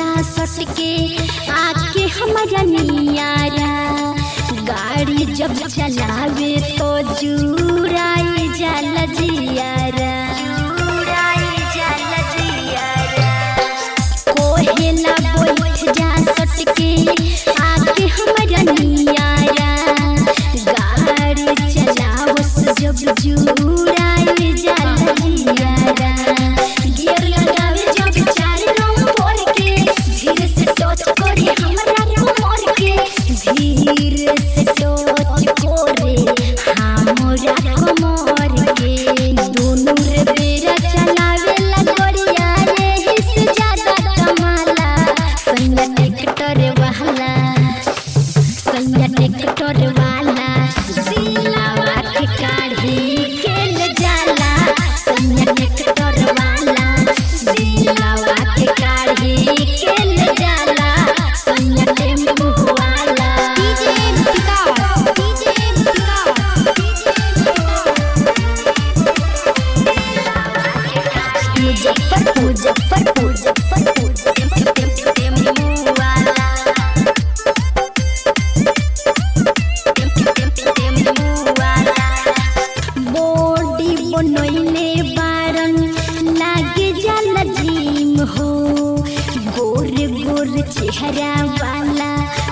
सट के आके हमारा नियारा गाड़ी जब चलावे तो जुराई जाला जियारा जुराई जाला जियारा कोहेला बैठ जा सट के आके हमारा नियारा गाड़ी चलावस जब जुराई जाला जियारा गियर लगावे जब चार रंग फोड़ के धीरे से टच करे हमरा कमर के धीरे से टच करे हमरा कमर के दोनों रे बेरा चलावे ला गोरिया रे हिस ज्यादा कमाला संग ट्रैक्टर वाला संग ट्रैक्टर वाला दिलावा के काढ़ी के ले जाला संग ट्रैक्टर वाला दिलावा के काढ़ी के ले जाला संग टेम्पू वाला DJ Vikas DJ Vikas Muzaffar Muzaffar Muzaffar tempo वाला बॉडी बनैले बारन लागे जाला जिम हो गोर गोर चेहरा वाला